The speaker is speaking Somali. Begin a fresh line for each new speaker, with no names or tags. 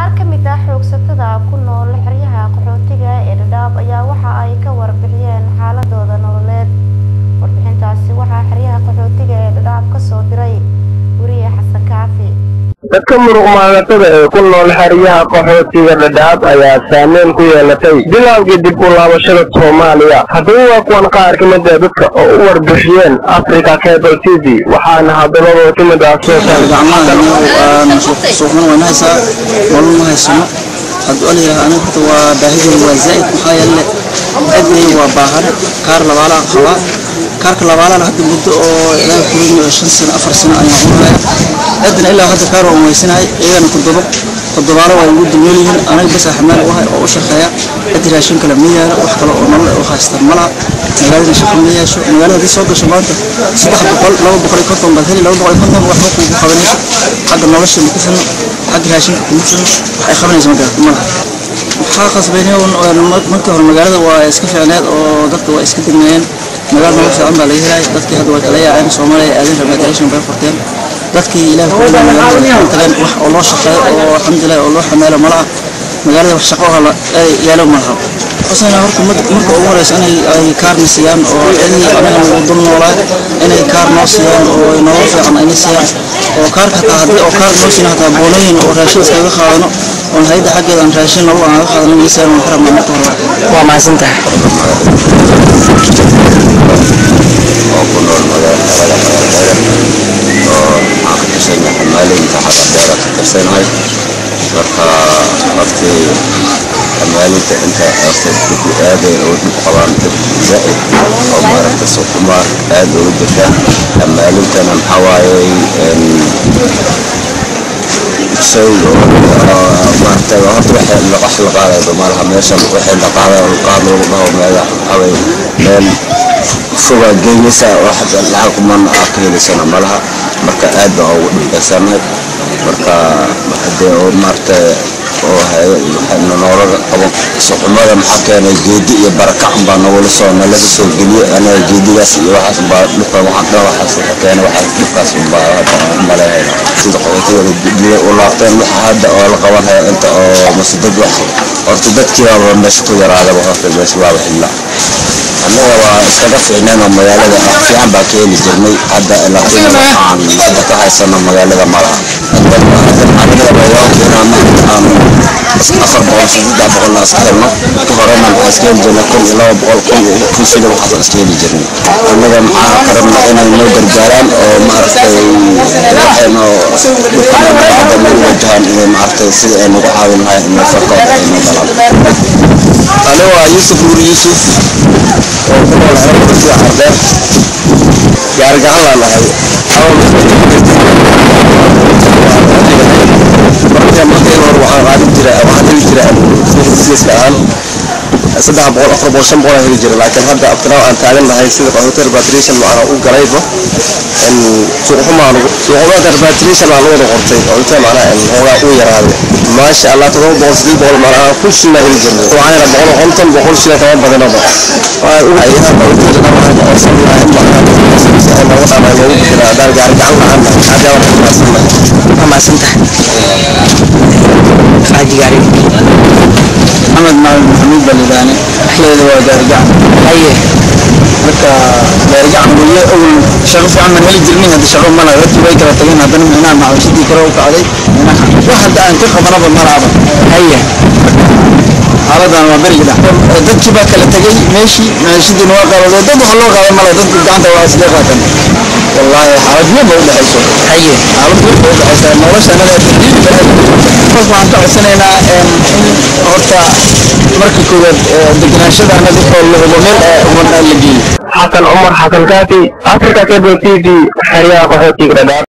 qaar ka mid ah xoogsatada ku nool xeryaha qaxootiga ee dhadhaab ayaa waxa ay ka warbixiyeen xaaladooda nololeed warbixintaasi waxaa xeryaha qaxootiga ee dhadhaab kasoo diray weriye xasan kaafi
dadka muruq maagatada ee ku nool xeryaha qaxootiga dhadhaab ayaa saameyn ku yeelatay bilowgii dib u laabashada soomaaliya haddaba waa kuwan qaar ka mid ah dadka oo u warbixiyeen africa cable t v waxaana hadalladoo ka mid ah soo
suuqman waa nahaysaa nolol ma haysano hadduu alayidhaha aniga horta waa baahidooda waa zaa'id maxaa yeele adwey waa baahane kaar labaalaan qabaa kaarka labaalana hadda muddo oo ilaa kulin shan sano afar sano ayaan cunaya adna ilaa hadda kaar waan weysanahay iyagana toddoba toddobaalo waa igu dulmeel yihiin aniga bas xamaal u ahay oo u shaqeeya cid raashin kale ma yaala wax kale oo nolol u haystaan ma laha magaalada shaqo ma yeesho magaalada haddii soo gasho maanta saddex boqol laba boqol iyo konton baad heli laba boqol iyo konton waxba kuugu qabanayso xagga nolosha ma kasano xagga raashinka kuma sano wax ay qabanayso ma garata ma laha waxaa qasbaynay markii hore magaalada waa iska fiicneed oo dadka waa iska degnaayeen magaal nolol fiican baa laga helay dadkii hadda way kala yaaceen soomaaliya aadeen ramaadation bay qorteen dadkii ilaah ku magaalada tageen wax oo loo shaqeeyo oo alxamdulilah oo loo xamaalo malaha magaalada wax shaqo oo yaalo malaha xusayna horta marka ugu horeysa inay ay kaarna siiyaan oo cidii anaga nagu dul noolaa inay kaar noo siiyaan oo nolol fiican ayna siiyaan oo kaarka hataa haddii oo kaar noo siina hataa boolooyin oo raashin iskaga qaadano oon hayadda xaggeeda aan raashin nolol aan ga qaadano iyo siiyaan waan ka rabnaa marka hore
waa mahadsantahay
oo ku nool magaalada magaalada oo aan ka tirsanay xamaalinta xaqa beera ka tirsanahay marka hortii xamaalinta inta horta dadku aadayn oo dhib qabaan dad zaa'id oo maaragta sukuma aad ugu jirta xamaalintana maxaa waaye shay maaragta horta waxay wax la qaadayba malaha meeshan waxay la qaaday oo qaad lagu dhaho meela xaway meel fogaa geynaysa wax lacag kuman aa ka helaysana malaha marka aad baan ugu dhibkaysanahay marka hadee oo maaragta oo nolola qabo suxumada maxaa keenay geedi iyo barakac baa nagula soo nalaga soo geliyey anaga geedigaas iyo waxaas baa dhibka waxaan dhan waxaas keenay waxaas dhibkaas baa maleehayna sida qabatiyada guddiga u laabteen waxa hadda oo la qaban haya inta oo mase dad wax horta dadkii baaba meesha ku yaraadaba horta meesha waaba xilla annaga waa iskaga fiicneen oo magaalada fiican baa ka heli jirnay hadda laakiin waxaan hadda ka haysano magaalada malaha afar boqol saddex boqolna iska helno ka horena maxaa iska heli jirnay kun iyo laba boqol kun iyo kun shilin waxaas iska heli jirnay annaga maxaa ka rabna inay noo gargaaraan oo maaragtay waxayno dhulkana nagu wajahaan inay maaragtay sida ay nagu caawin lahayn inay farkooda ay noo galaan
aniga waa yuusuf nuur yuusuf
oo ku nool xeerada sida cardeer gaari gacan laan ahay marka markii hore waxaan qaadin jira waxaan heli jira businesska ahaan saddex boqol afar boqol shan boqol aan heli jira laakiin hadda abtinaaw aan taagan nahay sida qaxootiga repatriation macana u galayba suuqxumaan suuqxumaanka repatriation aan wada qortay qaxootiga macnaha hoogaa u yaraaday maasha allah todoba boqol sideed boqol macnaha kun shilin aan heli jirnay waxaan boqol konton boqol shilin kama badanaba ayaha qaxootiga dhamahan oo sablaha in macnaha nagu dhamaa noogu bixina haddaan gaari gacan lahaan nahay hadda waan ku maadsannahay
waa mahadsantahay xaaji gaari maxamed maalin maxamuud baa lidhaane dhexdeeda waa gaarigacan haye marka gaarigacan weye awal shaqo fiican baan heli jirnay hadda shaqo mala dadkii way kala tageen haddana micnaha macawishadii kale u kacday micnaha wax hadda aan ka qabanaba malaaba haye xaaladan waa beriga dhac dadkii baa kala tegey meeshii maciishadiina waa qaadado dad wax loo qaaday mala dadku gacanta waa isla qaatan wallaahi xaalad weyn ba udhexayso haye xaalad weyn ba udhexaysa nolosha anaga tadiibi markaas waxaan ka codsanaynaa in horta marka koowaad deganaashada anaga oo la hubo meel ummadna la geeyo
xasan cumar xasan kaafi africa cable t v xeryaha qaxootiga dhadhaab